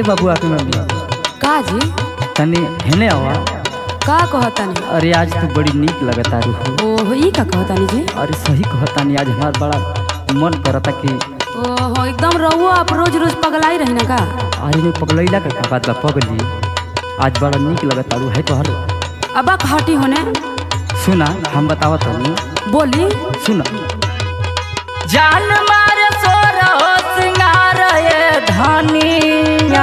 बबुआ के मम्मी का जी तनी हेने आवा का कहतानी अरे आज तू बड़ी नीक लगता रूह ओहो ई का कहतानी जी अरे सही कहतानी आज हमार बड़ा मन करता कि ओहो एकदम रहुओ आप रोज रोज पगलाई रही ना का आज में पगलैला का बात बा पगली आज बड़ा नीक लगता रू है तोहर अब हटी होने सुना हम बतावत हनी बोली सुना जान मारे सोर हो सिंगार ये धनिया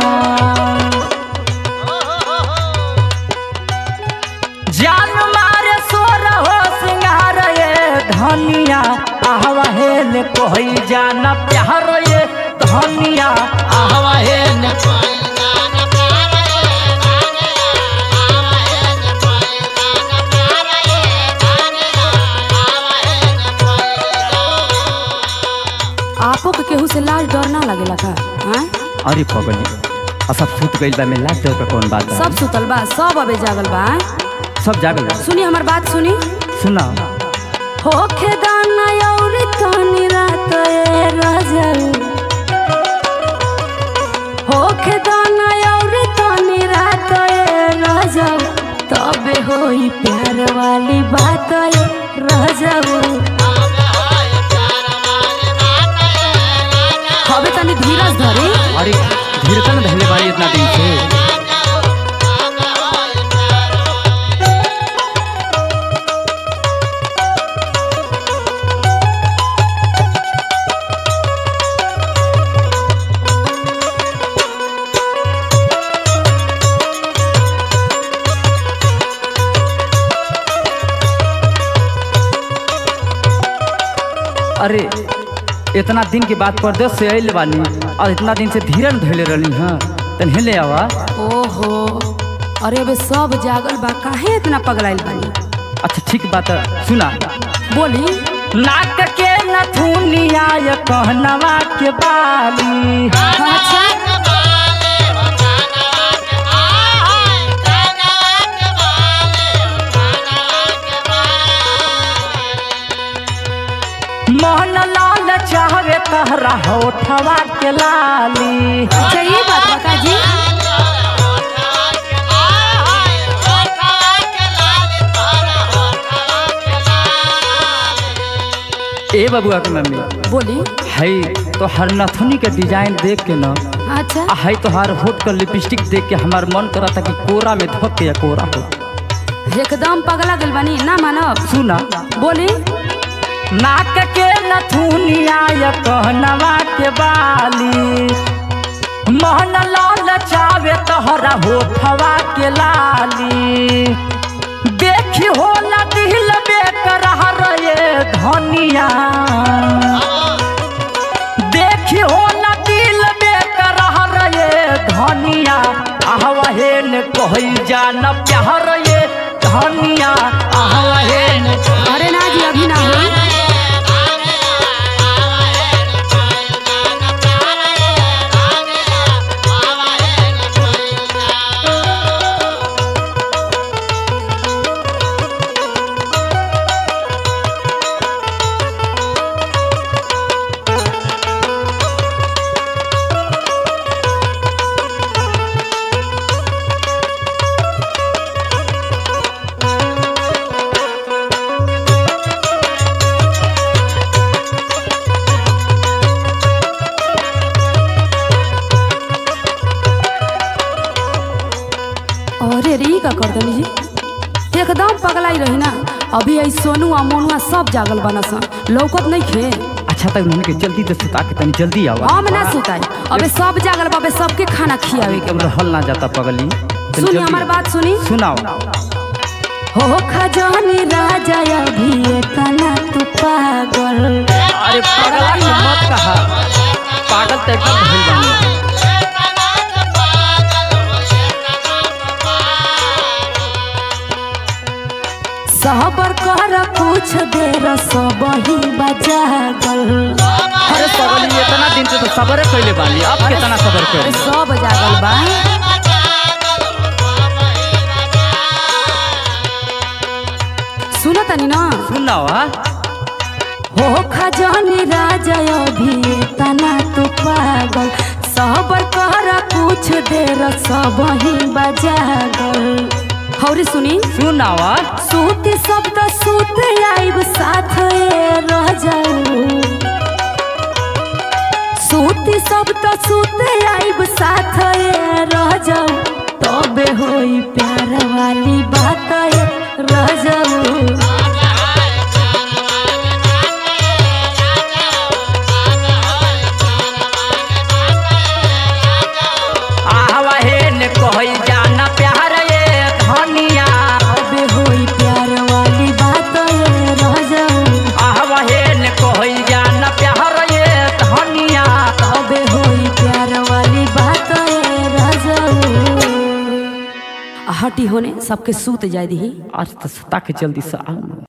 जान मारे सोर हो सिंगार ये धनिया आहवा हेल कोई जाना प्यार ये धनिया आहवा हेल आपो के केहू से लाज डर ना लगेला का हाँ? अरे पगली असब सुत गइल बा में लाज डर का कौन बात बा? सब सुतल बा सब अबे जागल बा हाँ? सब जागल बा। सुनी हमार बात सुनी सुना होखे दाना और तनी रात ए रजल होखे दाना और तनी रात ए रजल तबे होई प्यार वाली बात ए रजल हवे तनी धीरज धरी अरे धीरतन धैले बारी इतना दिन से अरे इतना दिन के बाद परदेश से आइल बानी और इतना दिन से धीरन धैले रहनी हाँ तन हेले आवा ओहो अरे अबे सब जागल बा काहे इतना पगलाइल बानी अच्छा ठीक बात है, सुना बोली नाक के नथुनिया ये कहनवा के बाली अच्छा मोहन लाल चाहवे तहरा होठवा के लाली अच्छा ये बात बता जी ए बबुआ के मम्मी बोली है तो हर नथुनी के डिजाइन देख के ना अच्छा आ है तो हर होठ का लिपस्टिक देख के हमार मन करा था कि कोरा में धोक के या कोरा हो एकदम पगला गइल बानी ना मानब सुना बोली नाक के नथुनिया या कहनवा के बाली मोहन लाल चावे तोहरा होठवा के लाली देखी होला दिल बेकरार ये धनिया देखी होला दिल बेकरार ये धनिया आहवहेन कहई जान प्यार ये धनिया आहवहेन अरे ना जी अभी ना हो अरे रे ई का कर दनी जी एकदम पगलाई रही ना अभी आई सोनू आ मोनुआ सब जागल बना सन लौकत नहीं खे अच्छा तक उन्होंने के जल्दी से सुता के तनी जल्दी आवा हम ना सुताई अबे सब जागल बाबे सबके खाना खियावे के एकदम रहल ना जाता पगली तनी सुनी जल्दी हमार बात सुनी सुनाओ हो खजानी राजा अभी तना तू पागल अरे पगला के मत कहा पागल तो एकदम भइल बानी सहबर कर कुछ देर सब ही बजागल अरे पगली इतना दिन से तो सबर कैले बानी अब कितना सबर अरे कर सब जागल बा सुनो तनी ना सुनाओ हाँ हो खजानी राजा अभी तना तू पागल सहबर कहरा कुछ देर सब ही बजा गल हौरी सुनी सुनावा सूती शब्द सूत आइब साथ ए रह जाऊ सूती शब्द सूत आइब साथ ए रह जाऊ तबे होई प्यार वाली बात ए रह जाऊ आहवा हे ने कहई जाना प्यार ये धनिया तबे होई प्यार वाली बात ए रह जाऊ आहवा हे ने कहई जाना प्यार ये धनिया तबे होई प्यार वाली बात ए रह जाऊ हटी होने सबके सूत जाय दी आज तो सुता के जल्दी से आओ ना